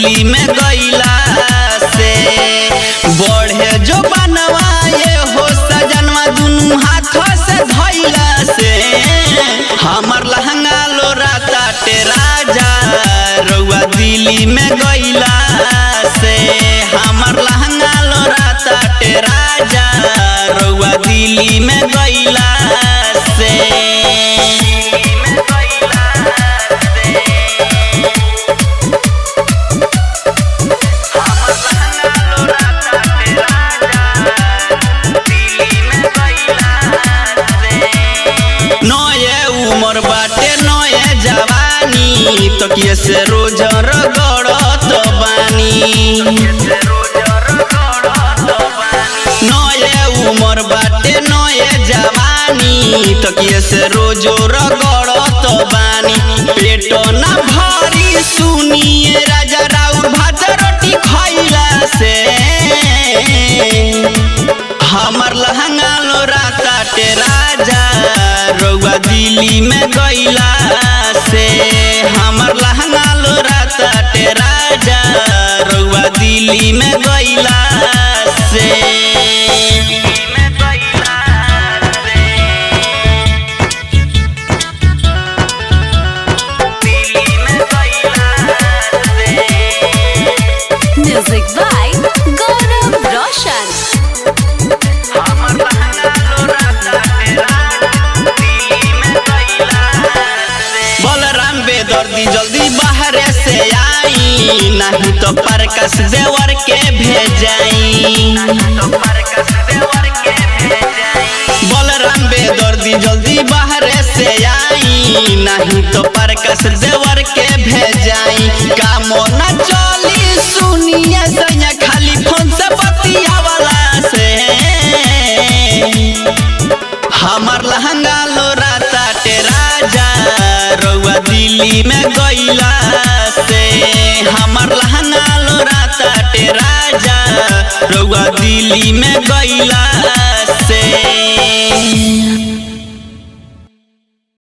दिल्ली में गईला से बढ़े जो बनवाए हो सजनवा दुनू हाथ से धैला से हमर लहंगा लोरा ताटे राजा रउआ दिल्ली में गईला से हमर लहंगा लोरा ताटे राजा रउआ दिल्ली में गईला से नये उमर बाटे नये जवानी तकिए से रोज रगड़त बानी नये उमर बाटे नये जवानी तकिए से रोज रगड़त बानी पेट ना भरी सुनिए राजा राउर भात रोटी खैला से हमर लहंगा लोरा ताटे राजा रउआ दिल्ली में गईला से हमर लहंगा लोरा ताटे राजा रउआ दिल्ली में गईला से Music by Gaurav Roshan. Balram बेदर्दी जल्दी बाहर से आई नहीं तो प्रकाश देवर के भेजाई बलराम बेदर्दी जल्दी बाहर से आई नहीं तो प्रकाश देवर के भेजाई काम न चली सुनिए सैया खाली फोन से बतियावला से हमर लहंगा लोरा ताटे राजा रउआ दिल्ली में गईला से हमर लहंगा लोरा ताटे राजा रउआ दिल्ली में गईला